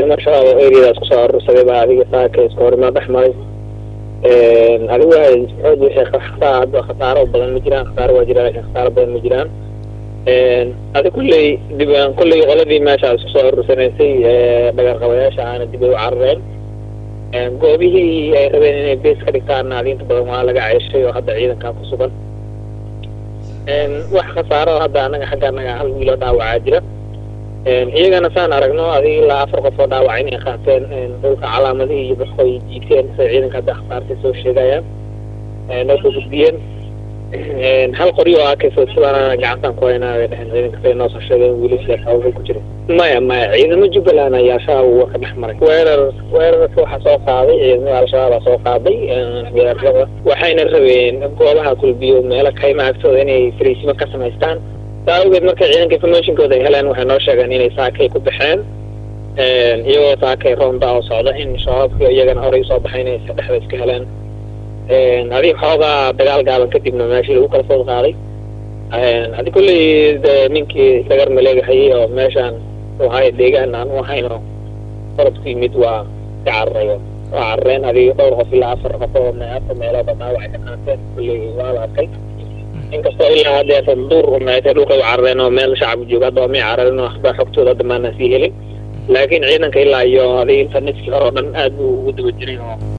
ciidamo shabaab oo eriyadaas kusoo arursaday baa adiga saaka iska horimaa dhex maray adigu xoog wixii hadda khasaaro badan ma jiraan khasaaro waa jira laakiin khasaaro badan ma jiraan adi kulley dib kulley qoladii meesha isku soo arursanaysay dhagarqabayaasha aana dib ay u carareen goobihii ay rabeen inay bees ka dhigtaanna adiinta badan waa laga ceeshay oo hadda ciidankaa ku sugan wax khasaaro hadda anaga xagga anaga hal wiiloo dhaawacaa jira iyagana saan aragno adiga ilaa afar qof oo dhaawac inay qaateen dhulka calaamadihii iyo baxoy jiiteen say ciidanka hadda khasaartay soo sheegayaan noo soo gudbiyeen hal qoryo oo akayso sidaan gacantaan ku haynaa bay dheheen ciidanka say noo soo sheegeen wiilasha hawlgal ku jira maya maya ciidamo jubbaland ayaa al-shabaab waa ka dhex maray weerar weerarka waxaa soo qaaday ciidamada al-shabaabaa soo qaaday weerarada waxayna rabeen goobaha kulbiyo meelo kayma agtooda inay fariisimo ka samaystaan saa awgeed markay ciidanka informationkooda ay heleen waxay noo sheegeen inay saakay ku baxeen iyagoo saakay roonda oo socda in shabaabki iyagana horey usoo baxay inay dhexda iska heleen adig xoogaa dagaal gaaban kadibna meeshii lagu kala food qaaday adi kulley ninkii sagar maleegahayay oo meeshaan wahay deegaan aan u ahayn oo qorobku yimid waa ka cararayo waa carareen adiga dhowr qof ilaa afar qof oo afar meelooba dhaawacay ka qaateen kulley waa la arkay inkastoo ilaa hadeeta duur umeetay dhulka u carareen oo meel shacab jooga hadda waa may cararin oo waxbaa xogtooda hadda maanaan sii helin laakiin ciidanka ilaa iyo adiga inta niskii hore oo dhan aad buu ugu daba jiray oo